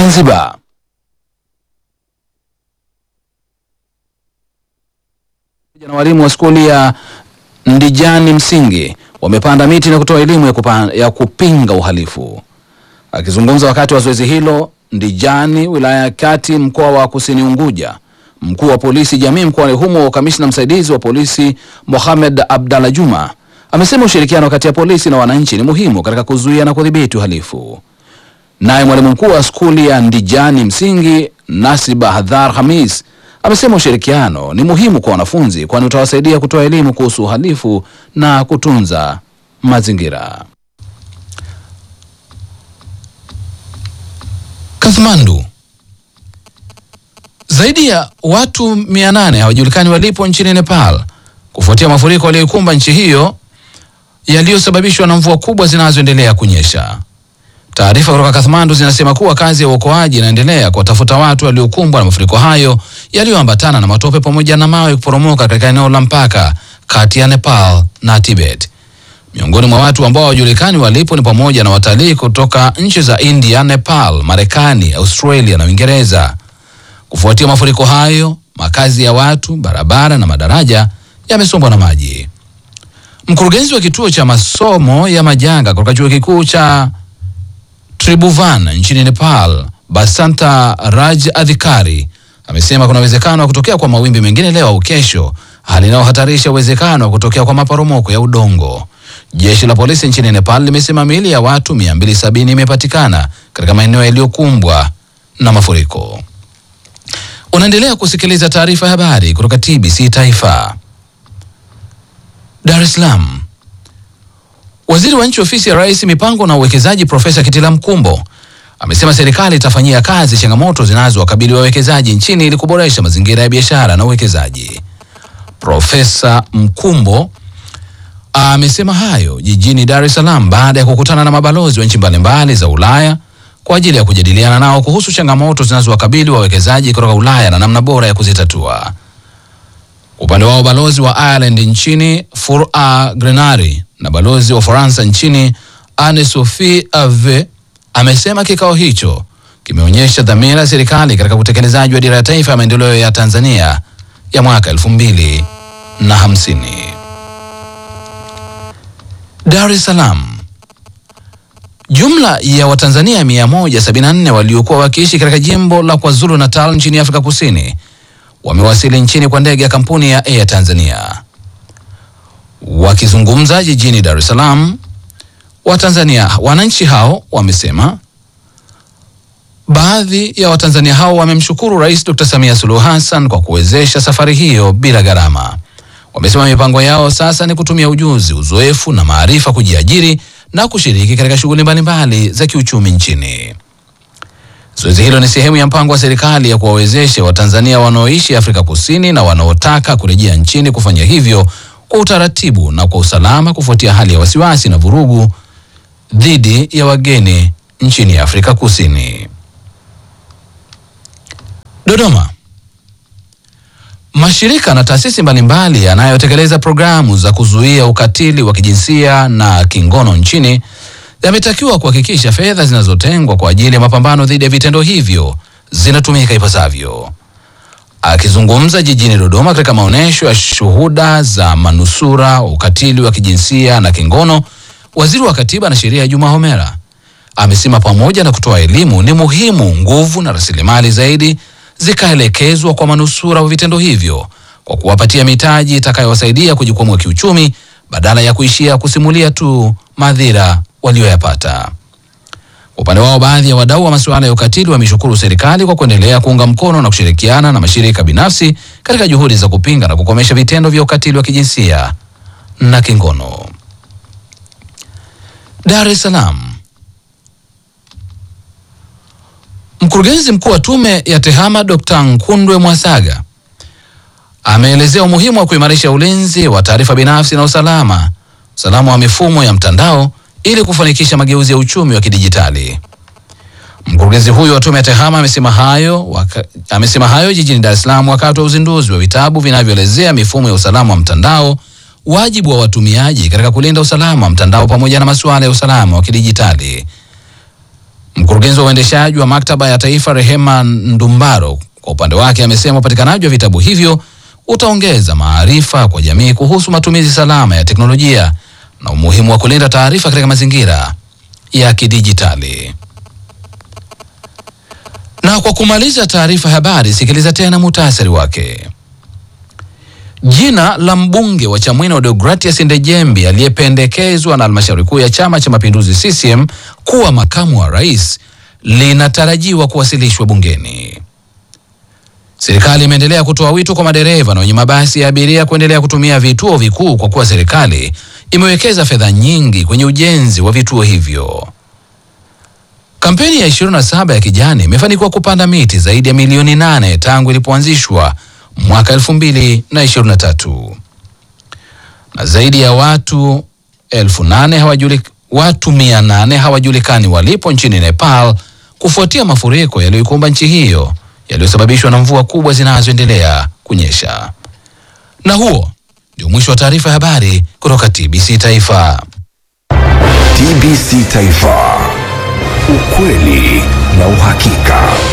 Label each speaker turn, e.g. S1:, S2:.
S1: Zanzibar. Na walimu wa skuli ya Ndijani Msingi wamepanda miti na kutoa elimu ya, kupa, ya kupinga uhalifu. Akizungumza wakati wa zoezi hilo Ndijani, wilaya ya Kati, mkoa wa Kusini Unguja, mkuu wa polisi jamii mkoani humo, kamishna msaidizi wa polisi Mohamed Abdalla Juma amesema ushirikiano kati ya polisi na wananchi ni muhimu katika kuzuia na kudhibiti uhalifu. Naye mwalimu mkuu wa skuli ya Ndijani Msingi Nasiba Hadhar Hamis amesema ushirikiano ni muhimu kwa wanafunzi kwani utawasaidia kutoa elimu kuhusu uhalifu na kutunza mazingira. Kathmandu, zaidi ya watu 800 hawajulikani walipo nchini Nepal kufuatia mafuriko yaliyoikumba nchi hiyo yaliyosababishwa na mvua kubwa zinazoendelea kunyesha. Taarifa kutoka Kathmandu zinasema kuwa kazi ya uokoaji inaendelea kuwatafuta watu waliokumbwa na mafuriko hayo yaliyoambatana na matope pamoja na mawe kuporomoka katika eneo la mpaka kati ya Nepal na Tibet. Miongoni mwa watu ambao hawajulikani walipo ni pamoja na watalii kutoka nchi za India, Nepal, Marekani, Australia na Uingereza. Kufuatia mafuriko hayo, makazi ya watu, barabara na madaraja yamesombwa na maji. Mkurugenzi wa kituo cha masomo ya majanga kutoka chuo kikuu cha Tribhuvan nchini Nepal, Basanta Raj Adhikari amesema kuna uwezekano wa kutokea kwa mawimbi mengine leo au kesho, hali inayohatarisha uwezekano wa kutokea kwa maporomoko ya udongo. Jeshi la polisi nchini Nepal limesema miili ya watu 270 imepatikana katika maeneo yaliyokumbwa na mafuriko. Unaendelea kusikiliza taarifa ya habari kutoka TBC Taifa. Dar es Salaam. Waziri wa nchi ofisi ya Rais mipango na uwekezaji Profesa Kitila Mkumbo amesema serikali itafanyia kazi changamoto zinazowakabili wawekezaji nchini ili kuboresha mazingira ya biashara na uwekezaji. Profesa Mkumbo amesema hayo jijini Dar es Salaam baada ya kukutana na mabalozi wa nchi mbalimbali za Ulaya kwa ajili ya kujadiliana nao kuhusu changamoto zinazowakabili wawekezaji kutoka Ulaya na namna bora ya kuzitatua. Upande wao balozi wa Ireland nchini Fura Grenari na balozi wa Ufaransa nchini Anne Sophie Ave amesema kikao hicho kimeonyesha dhamira ya serikali katika utekelezaji wa dira ya taifa ya maendeleo ya Tanzania ya mwaka elfu mbili na hamsini. Dar es Salaam. Jumla ya Watanzania 174 waliokuwa wakiishi katika jimbo la KwaZulu Natal nchini Afrika Kusini wamewasili nchini kwa ndege ya kampuni ya Air Tanzania. Wakizungumza jijini Dar es Salaam, Watanzania wananchi hao wamesema baadhi ya Watanzania hao wamemshukuru Rais Dr. Samia Suluhu Hassan kwa kuwezesha safari hiyo bila gharama. Wamesema mipango yao sasa ni kutumia ujuzi, uzoefu na maarifa kujiajiri na kushiriki katika shughuli mbalimbali za kiuchumi nchini. Zoezi hilo ni sehemu ya mpango wa serikali ya kuwawezesha Watanzania wanaoishi Afrika Kusini na wanaotaka kurejea nchini kufanya hivyo kwa utaratibu na kwa usalama kufuatia hali ya wasiwasi na vurugu dhidi ya wageni nchini Afrika Kusini. Dodoma. Mashirika na taasisi mbalimbali yanayotekeleza programu za kuzuia ukatili wa kijinsia na kingono nchini yametakiwa kuhakikisha fedha zinazotengwa kwa ajili ya mapambano dhidi ya vitendo hivyo zinatumika ipasavyo. Akizungumza jijini Dodoma katika maonyesho ya shuhuda za manusura wa ukatili wa kijinsia na kingono, waziri wa Katiba na Sheria Juma Homera amesema pamoja na kutoa elimu, ni muhimu nguvu na rasilimali zaidi zikaelekezwa kwa manusura wa vitendo hivyo kwa kuwapatia mitaji itakayowasaidia kujikwamua kiuchumi badala ya kuishia kusimulia tu madhira walioyapata. Upande wao, baadhi ya wadau wa masuala ya ukatili wameshukuru serikali kwa kuendelea kuunga mkono na kushirikiana na mashirika binafsi katika juhudi za kupinga na kukomesha vitendo vya ukatili wa kijinsia na kingono. Dar es Salaam. Mkurugenzi mkuu wa tume ya TEHAMA Dr. Nkundwe Mwasaga ameelezea umuhimu wa kuimarisha ulinzi wa taarifa binafsi na usalama usalama wa mifumo ya mtandao ili kufanikisha mageuzi ya uchumi wa kidijitali. Mkurugenzi huyo wa tume ya TEHAMA amesema hayo, waka, amesema hayo jijini Dar es Salaam wakati wa uzinduzi wa vitabu vinavyoelezea mifumo ya usalama wa mtandao, wajibu wa watumiaji katika kulinda usalama wa mtandao pamoja na masuala ya usalama wa kidijitali. Mkurugenzi wa uendeshaji wa maktaba ya taifa Rehema Ndumbaro kwa upande wake amesema upatikanaji wa vitabu hivyo utaongeza maarifa kwa jamii kuhusu matumizi salama ya teknolojia na umuhimu wa kulinda taarifa katika mazingira ya kidijitali. Na kwa kumaliza taarifa ya habari, sikiliza tena muhtasari wake. Jina la mbunge wa Chamwino Deogratias Ndejembi aliyependekezwa na halmashauri kuu ya Chama cha Mapinduzi CCM kuwa makamu wa rais linatarajiwa kuwasilishwa bungeni. Serikali imeendelea kutoa wito kwa madereva na wenye mabasi ya abiria kuendelea kutumia vituo vikuu kwa kuwa serikali imewekeza fedha nyingi kwenye ujenzi wa vituo hivyo. Kampeni ya 27 ya kijani imefanikiwa kupanda miti zaidi ya milioni nane tangu ilipoanzishwa mwaka 2023 na zaidi ya watu elfu nane hawajuli, watu mia nane hawajulikani walipo nchini Nepal kufuatia mafuriko yaliyoikumba nchi hiyo yaliyosababishwa na mvua kubwa zinazoendelea kunyesha. Na huo ndio mwisho wa taarifa ya habari kutoka TBC Taifa.
S2: TBC Taifa, ukweli na uhakika.